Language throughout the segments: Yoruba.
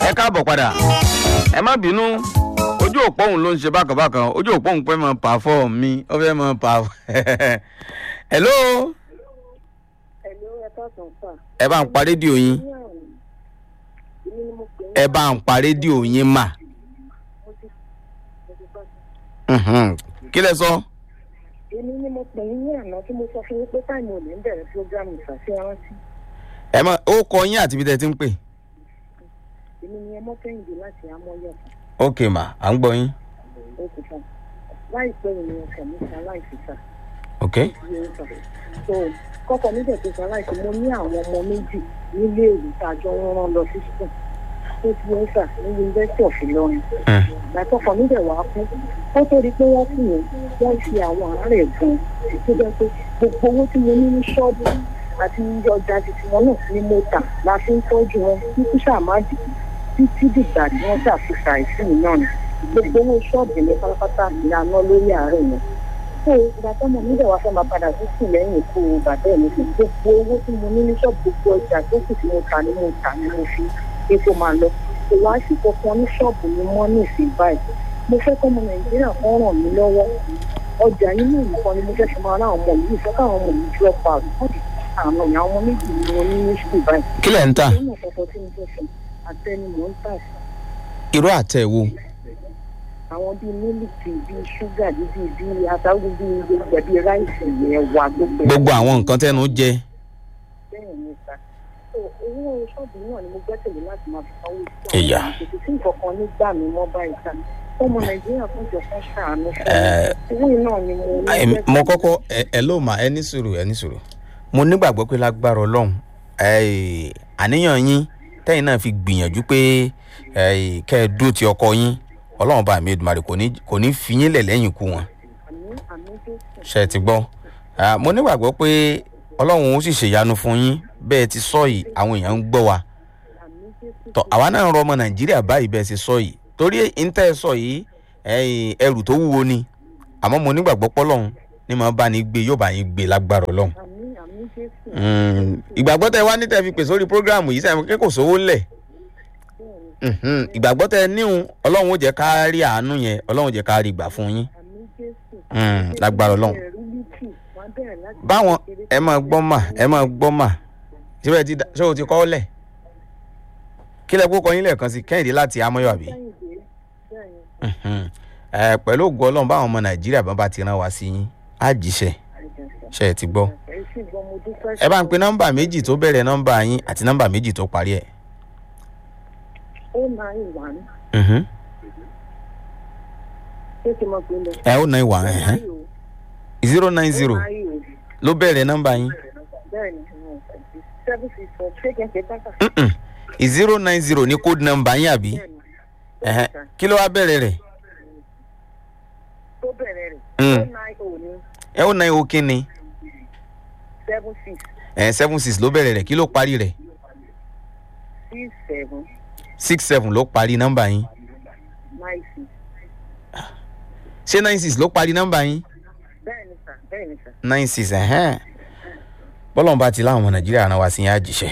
ẹ káàbọ̀ padà ẹ má bínú ojú òpó òun ló ń ṣe bákan bákan ojú òpó òun fẹ́ mọ pàfọ́ mi ó fẹ́ mọ pàfọ́ hello Ẹ̀lú ẹ̀ka kan fà. ẹ bá ń pa rédíò yín Ní àrùn, èmi ni mo pè ní ẹ bá ń pa rédíò yín mà mo ti mo ti bá sọ. Mhm. kí lẹ sọ Èmi ni mo pè ní àná tí mo sọ fún yín pé táìmù ò ní bẹ̀rẹ̀ fúrógámù ìfàṣẹ́rántí. ẹ mọ ó kọ yín àti ibi tẹ́ ti ń pè Èmi ni ẹmọ kẹ́hìndé láti amọ́yọ̀ ok mà à ń gbọ́ yín oṣù kan. Láìpẹ́ yìí ni ọkọ̀ mi ṣe aláìsí sà. ok Iye ń sà. So kọ́kọ́ mi dẹ̀ tó ṣe aláìsí mo ní àwọn ọmọ méjì nílé ìwé tá a jọ ń rán lọ sí sùn. Ó ti ń sà ní University of Ìlọrin. Mm. ìgbàtọ́kọ̀ níbẹ̀ wá kú ó tó di pé wọ́n kú yẹn wọ́n ṣe àwọn àárẹ̀ gan tó jẹ́ pé gbogbo owó tí mo ní ní ṣọ́ọ̀bù àti iye ọjà títí wọn náà ni mo tà la fi ń tọ́jú wọn títí ṣàmádì títí dìgbà tí wọ́n ṣàfihàn àìsí náà ni gbogbo owó ṣọ́ọ̀bù mi pátápátá ìlànà lórí àárẹ̀ yẹn so ìgbà tọ́mọ níbẹ̀ wá fẹ́ máa padà sí sùn lẹ́yìn ikú bàbá ẹ̀ mi fún gbogbo owó tí mo ní ní ṣọ́ọ̀bù gbogbo ọjà tó kù tí mo tà ni mo tà ni mo fi epo máa lọ kò wá sí kankan ní ṣọ́ọ̀bù mi mọ́ ní ìsìn báyìí mo fẹ́ kọ́mọ nàìjíríà kan ràn mí lọ́wọ́ ọjà inú nǹkan ni mo fẹ́ fi máa rán àwọn ọmọ mi ìfẹ́ káwọn ọmọ mi drop out wọ́n ti àwọn ọ̀yà ọmọ méjì ni mo ní ní ṣùgbọ́n báyìí kí lẹ̀ ń tà nínú ọ̀pọ̀pọ̀ tí mo fẹ́ fi àtẹni mò ń tà sí irú àtẹ wo àwọn bíi mílìkì bíi ṣúgà bíi bíi àtàwọn bíi gbogbo bíi ráìsì ẹ̀wà gbogbo ẹ̀. gbogbo àwọn nǹkan tẹnu jẹ bẹ́ẹ̀ ni sá so owó ṣọ́ọ̀bù náà ni mo gbẹ́sẹ̀lé láti máa fi sanwó Ìyá. kò sí nǹkan kan nígbà mi mọ́ báyìí sá ọmọ nàìjíríà fún ìjọ kan ṣàánú fún Ẹ, mi owó náà ni mo ní Em, mo kọ́kọ́ ẹ ẹ ló mà ẹ ní sùúrù ẹ ní sùúrù mo nígbàgbọ́ pé lágbára ọlọ́run ẹ, àníyàn yín tẹ́yìn náà fi gbìyànjú pé ẹ, kẹ́ ẹ dúró ti ọkọ yín ọlọ́run bá mi Èdùmàrè kò ní kò ní fi yín lẹ̀ lẹ́yìn ikú wọn àmì àmì jésù ṣe ti gbọ́ Ah, mo nígbàgbọ́ pé ọlọ́run ó sì ṣèyanu fún yín bẹ́ẹ̀ ti sọ yìí àwọn èèyàn ń gbọ́ wa àmì jésù tọ àwa náà ń rọ ọmọ nàìjíríà báyìí bẹ́ẹ̀ ṣe sọ yìí torí ìńtẹ́ sọ yìí ẹ̀yìn ẹrù tó wúwo ni àmọ́ mo nígbàgbọ́ pọ́lọ́hún ní màá bá ní gbé yóò bá yín gbé lágbára ọlọ́run. àmì àmì jésù Mm, ìgbàgbọ́ tẹ wá ní tẹ fi pè sórí prógráàmù yìí sẹ́yìn kí kò sówó ńlẹ̀ bẹ́ẹ̀ ni Mhm, ìgbàgbọ́ tẹ níhun ọlọ́run ó jẹ́ ká rí àánú yẹn ọlọ́run ó jẹ́ ká rí gbà fún yín àmì jésù Mm, lágbára ọlọ́run. ẹ̀rí lítì wọ́n bẹ̀rẹ̀ láti báwọn kékeré ẹ máa gbọ́ mà ẹ máa gbọ́ mà síbẹ̀ tí ṣé o ti kọ́ ọ́ lẹ̀ kí lẹ kó kọ yín lẹ́ẹ̀kan sí kẹ́hìndé láti amọ́yọ̀ àbí. Kẹ́hìndé, bẹ́ẹ̀ ni Mhm. Ẹ, pẹ̀lú ògùn ọlọ́run báwọn ọmọ nàìjíríà bá bá ti rán wa sí yín á jíṣẹ́ ṣe é ti gbọ́. ẹ sì gbọ́ mo dúpẹ́ ẹ bá ń pe nọ́mbà méjì tó bẹ̀rẹ̀ nọ́mbà yín àti nọ́mbà méjì tó parí ẹ̀. ó nine one Mhm. ṣé kí n mọ̀ pé lọ. ẹ ó náà wà ẹ̀hẹ́n. zero nine zero ló bẹ̀rẹ̀ nọ́mbà yín. bẹ́ẹ̀ni seven six four ṣé kí n ṣe tán kà. Mhm. zero nine zero ní code nọ́mbà yín àbí. bẹ́ẹ̀ni Ẹ̀hẹ́n. kí ló wá bẹ̀rẹ̀ rẹ̀. tó bẹ̀rẹ̀ rẹ̀ Mm. ó nine oh ní ẹ ó náà ó kí ni. seven six ẹ̀ seven six ló bẹ̀rẹ̀ rẹ̀ kí ló parí rẹ̀. six seven six seven ló parí nọ́mbà yín. nine six ṣé nine six ló parí nọ́mbà yín. bẹ́ẹ̀ni sà bẹ́ẹ̀ni sà. nine six ẹ̀hẹ́n. bọ́lọ́run bá ti láwọn ọmọ nàìjíríà rán wa sí yín á jíṣẹ́.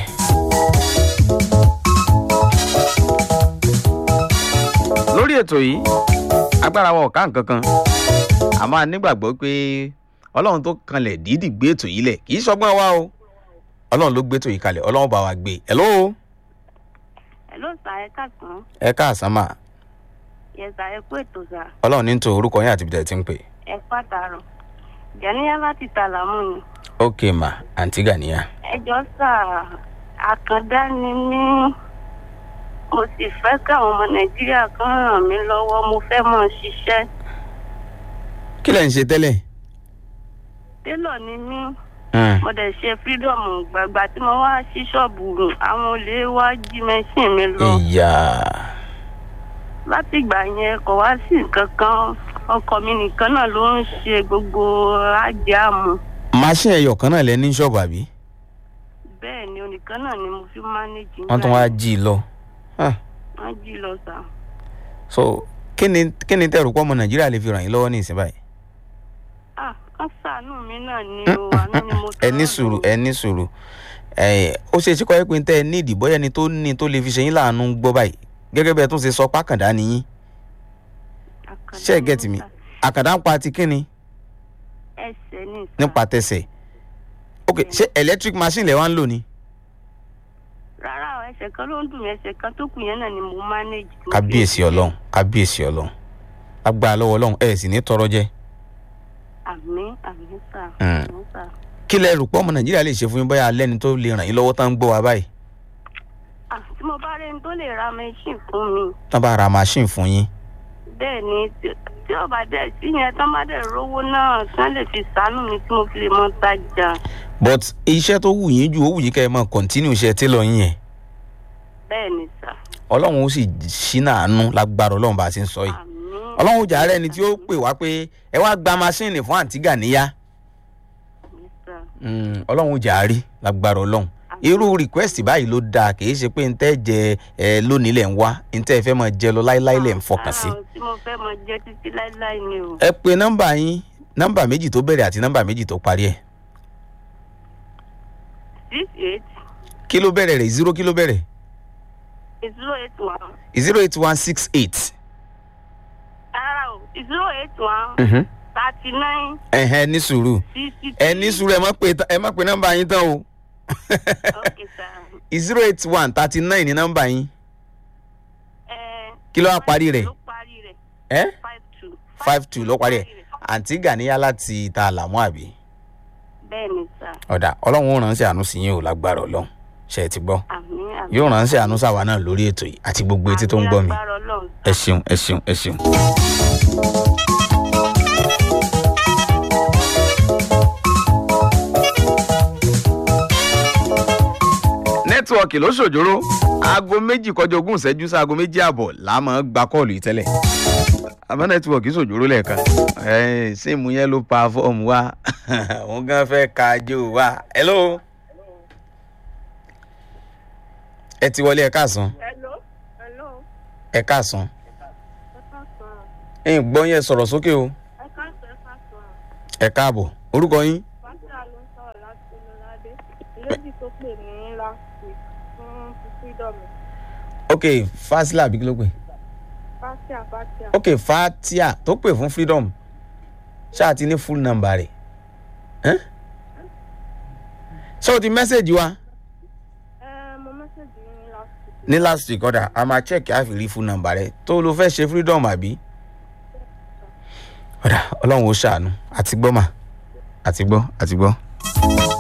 lórí ètò yìí agbára wa ò ká nǹkan kan a máa nígbàgbọ́ pé ọlọ́run tó kanlẹ̀ dídì gbé ètò yìí lẹ̀ kì í ṣọgbọ́n wa o ọlọ́run ló gbé ètò yìí kalẹ̀ ọlọ́run bá wa gbé hello Hello sà ẹ káàsán ẹ káàsán mà yẹ sà ẹ kú ètò sà ọlọ́run ní tó orúkọ yín àti ibi tẹ̀ ti ń pè ẹ pàtàrọ jẹniyà láti tàlámù ni ok mà àǹtí gàníyà ẹjọ sà àkàndá ni mí mo sì fẹ́ káwọn ọmọ nàìjíríà kan ràn mí lọ́wọ́ mo fẹ́ mọ̀ ṣiṣẹ́ kí lẹ̀ ń ṣe tẹ́lẹ̀ télọ̀ ni mí Hmm. mo dẹ̀ ṣe freedom gbàgbà tí mo wá sí ṣọ́ọ̀bù àwọn olè wá jí mẹ́ṣìn mi lọ ìyá láti ìgbà yẹn kò wá sí nǹkan kan ọkọ mi nìkan náà ló ń ṣe gbogbo ájàmù machine ẹyọ kan náà lẹ ní ṣọ́ọ̀bù àbí bẹ́ẹ̀ ni onìkan náà ni mo fi mánéjì wọ́n tún wá jí i lọ. Ah. wọ́n jí lọ sà. so kí ni kí ni tẹ̀rù pọ̀ ọmọ nàìjíríà lè fi ràn yín lọ́wọ́ ní ìsìn báyìí. ah wọ́n ṣàánú mi náà ni o àánú ni mo ẹ ní sùúrù ẹ ní sùúrù ẹ ó ṣe é ṣe kọ́ ẹ pé tẹ́ ẹ ní ìdìbò ẹni tó ní tó lè fi ṣe yín láàánú gbọ́ báyìí gẹ́gẹ́ bẹ́ẹ̀ tún ṣe sọ pákàndá nìyí Àkàndá ṣé ẹ gẹ́tì mi ni mo àkàndá ń pa ti kíni ta. ẹsẹ̀ ní ìta. nípa tẹsẹ̀ ok ṣé electric machine lẹ wá ń lò ni rárá o ẹsẹ̀ kan ló ń dùn mí ẹsẹ̀ kan tó kù yẹn náà ni mo manage. tí mo fi- kábíyèsí ọlọ́run kábíyèsí ọlọ́run agbára lọ́wọ́ ọlọ́run ẹ̀ sì ní tọrọ jẹ àmì àmì sà Mm. àmì sà. kí lẹ rò pé ọmọ nàìjíríà lè ṣe fún yín bóyá lẹ́ni tó lè ràn yín lọ́wọ́ tán ń gbọ́ wa báyìí Ah, tí mo bá rẹni tó lè ra machine fún mi tán bá ra machine fún yín bẹ́ẹ̀ ni tí- tí ó bá dẹ̀ sí yẹn tán bá dẹ̀ rówó náà tán lè fi sàánú mi tí mo fi lè mọ tajà but iṣẹ́ tó wù yín jù ó wù yín kẹ́ ẹ máa continue iṣẹ́ télọ̀ yín yẹn bẹ́ẹ̀ ni sà ọlọ́run ó sì ṣínà àánú lágbára ọlọ́run bá a ṣe ń sọ yìí àmì ọlọ́run ó jà rẹ̀ ni tí ó pè wá pé ẹ wá gba machine fún àǹtí gàníyá àmì sà Mm, ọlọ́run ó jà á rí lágbára ọlọ́run irú request báyìí ló dáa kì í ṣe pé ntẹ́ jẹ ẹ lónìí lẹ̀ ń wá ntẹ́ fẹ́ máa jẹ lọ láíláí lẹ̀ ń fọkàn sí. Ah, tí mo fẹ́ mọ jẹ títí láíláí ni o ẹ pe nọ́mbà yín nọ́mbà méjì tó bẹ̀rẹ̀ àti nọ́mbà méjì tó parí ẹ̀ six eight kí ló bẹ̀rẹ̀ rẹ̀ zero kí ló bẹ̀rẹ̀ zero eight one zero eight one six eight. rárá o zero eight one thirty nine ẹ̀hẹ́n ní sùúrù sixty ẹ ní sùúrù ẹ má pe ẹ má pe nọ́mbà yín tán o okay sir. zero eight one thirty nine ní nọ́mbà yín Eh, Kí ló wá parí rẹ̀? ló parí rẹ̀ ẹ́ five two. five two ló parí ẹ̀ àǹtí gàníyá láti ta àlàmú àbí. bẹ́ẹ̀ ni sà ọ̀dà ọlọ́run ó ránṣẹ́ àánú sí yín o lágbára ọlọ́run ṣe é ti gbọ́ àmì àmì. yóò ránṣẹ́ àánú sáwa náà lórí ètò yìí àti gbogbo etí tó ń gbọ́ mi Àmì agbára Ọlọ́run, ẹ sà. ṣeun ẹ ṣeun ẹ ṣeun. nẹ́tíwọ̀kì ló ṣòjóró aago méjì kọjá ogún ìṣẹ́jú sí aago méjì ààbọ̀ là máa ń gba kọ́ọ̀lù yìí tẹ́lẹ̀ àmọ́ nẹ́tíwọ̀kì ṣòjóró lẹ́ẹ̀kan ẹ̀ẹ́n síìmù yẹn ló pa fọ́ọ̀mù wa òun gan fẹ́ ka ajó wa hello ẹ ti wọlé ẹ káàsán hello hello ẹ káàsán ẹ káàsán ẹ̀yin gbọ́ yẹn sọ̀rọ̀ sókè o ẹ káàsán ẹ káàsán ẹ káàbọ̀ orúkọ yín fásitì ló ń sọ̀rọ̀ láti olùládé lady tó pè ní last week fún freedom ok fasila àbí kí ló pè fásitì fásitì. ok fatia tó pè fún freedom ṣáà ti ní full number rẹ̀ ẹ́n? ṣé o ti mẹ́sẹ̀gì wa ẹ mo mẹ́sẹ̀gì ní last week. ní last week ọ̀dà a máa check á fi rí full number rẹ̀ tó ló fẹ́ ṣe freedom àbí ọ̀dà ọlọ́run ó ṣàánú àti gbọ́ mà àti gbọ́ àti gbọ́.